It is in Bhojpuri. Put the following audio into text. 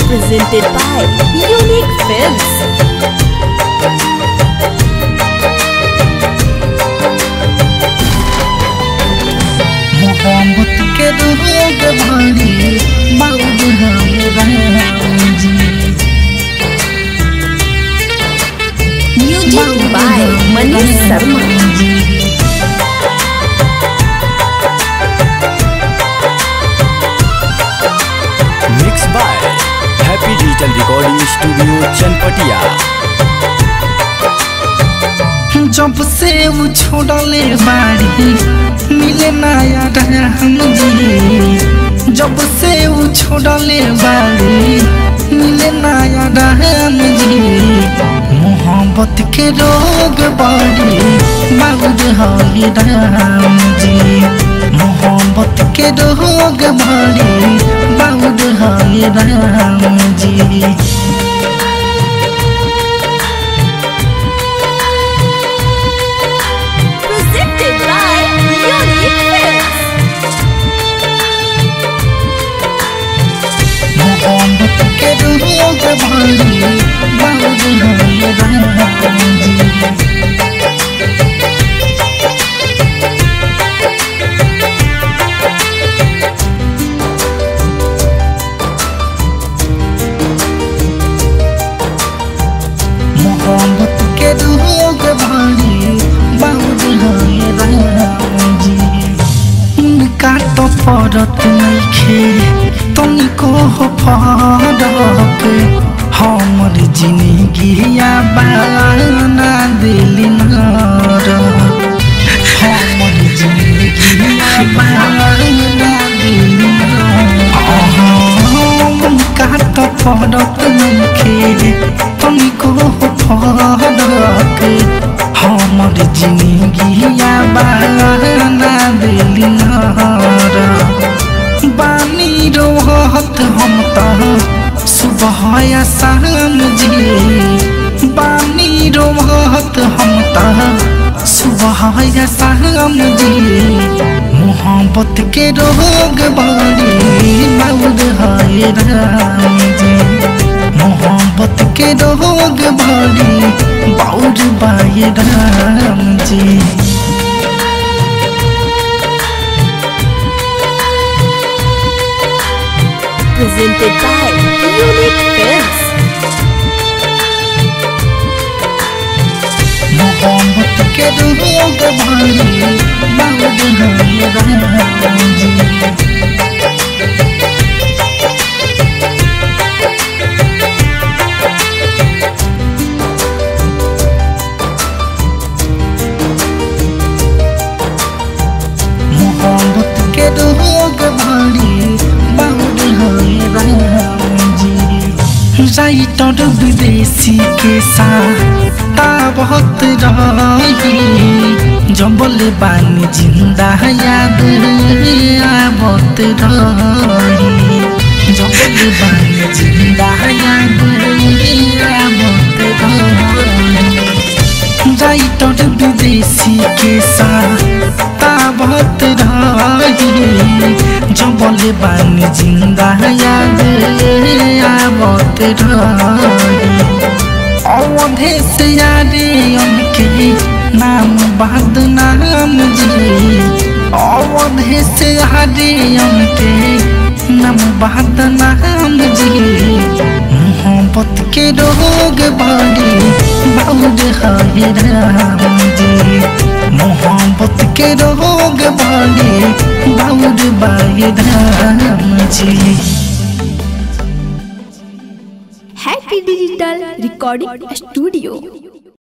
presented by Unique Films. मोहब्बत के रोग भरी बाबू हम जी Music by Manish Sharma. Mix by happy digital recording studio Chanpatia जब से वो छोड़ले बाड़ी मिले नया हम जी जब से वो छोड़ले बाड़ी मिले नया हम जी मोहब्बत के रोग बाड़ी बाबूज हरी राम जी मोहब्बत के रोग बाड़ी बाबूज हरी राम जी Presented by Unique Films. मोहब्बत के रोग भरी बाबू राम जी मोहब्बत के रोग भरी बाबू राम जी उनका तो पड़त नइखे तुमको हो फरक हमर जिंदगी बाना दिल नर हमर जिंदगी बाना दिल उनका तो पड़त नइखे तुमको हो फरक हमर जिंदगी बाना दिल नर बानी रोहत हम त सुबह या शाम जी बानी रोहत हम त सुबह या शाम जी मोहब्बत के रोग बड़ी मौज है राम जी मोहब्बत के रोग बड़ी बाउर बाई राम जी Presented by Unique Films. मोहब्बत के रोग भरी बाबू राम जी मोहब्बत के रोग भरी बाबू राम जी राइटर विदेशी के साथ बहुत रही जबल बानी जिंदा याद आवत रही जबल बानी जिंदा याद आवत रही राइटर विदेशी के साथ बहुत रही जबल बानी जिंदा याद आवत रही अवधे से यारे उनके नाम बाद नाम जी अवधे से यारे उनके नाम बाद नाम जी मोहब्बत के रोग बड़ी बहुत है राम जी मोहब्बत के रोग बड़ी बहुत बाई राम जी Happy Digital Recording Studio.